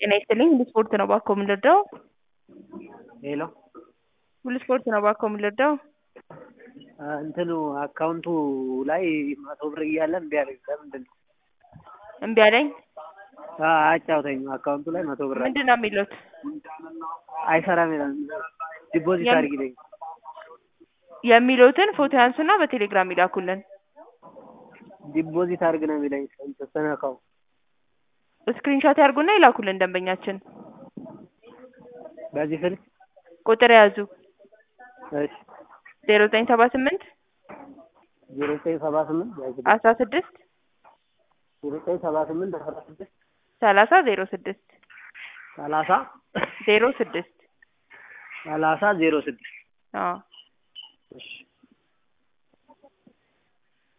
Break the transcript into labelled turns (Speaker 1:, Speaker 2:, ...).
Speaker 1: ጤና ይስጥልኝ ሁሉ ስፖርት ነው እባክዎ ምን ልርዳዎ?
Speaker 2: ሄሎ
Speaker 1: ሁሉ ስፖርት ነው እባክዎ ምን ልርዳዎ?
Speaker 2: እንትኑ አካውንቱ ላይ መቶ ብር እያለ እምቢ አለኝ ለምንድን ነው?
Speaker 1: እምቢ አለኝ
Speaker 2: አዎ አያጫውተኝም አካውንቱ ላይ መቶ ብር አለ
Speaker 1: ምንድን ነው የሚሉት?
Speaker 2: አይሰራም ይላል ዲፖዚት
Speaker 1: የም-
Speaker 2: አድርጊልኝ
Speaker 1: የሚሉትን ፎቶ ያንሱና በቴሌግራም ይላኩልን
Speaker 2: ዲፖዚት አድርግ ነው የሚለኝ እንትን ስነካው
Speaker 1: ስክሪንሾት ያርጉና ይላኩልን ደንበኛችን
Speaker 2: በዚህ ስልክ
Speaker 1: ቁጥር ያዙ
Speaker 2: እሺ
Speaker 1: ዜሮ ዘጠኝ ሰባ ስምንት
Speaker 2: ዜሮ ዘጠኝ ሰባ ስምንት
Speaker 1: አስራ ስድስት
Speaker 2: ዜሮ ዘጠኝ ሰባ ስምንት አስራ ስድስት
Speaker 1: ሰላሳ ዜሮ ስድስት
Speaker 2: ሰላሳ
Speaker 1: ዜሮ ስድስት
Speaker 2: ሰላሳ ዜሮ ስድስት
Speaker 1: አዎ
Speaker 2: እሺ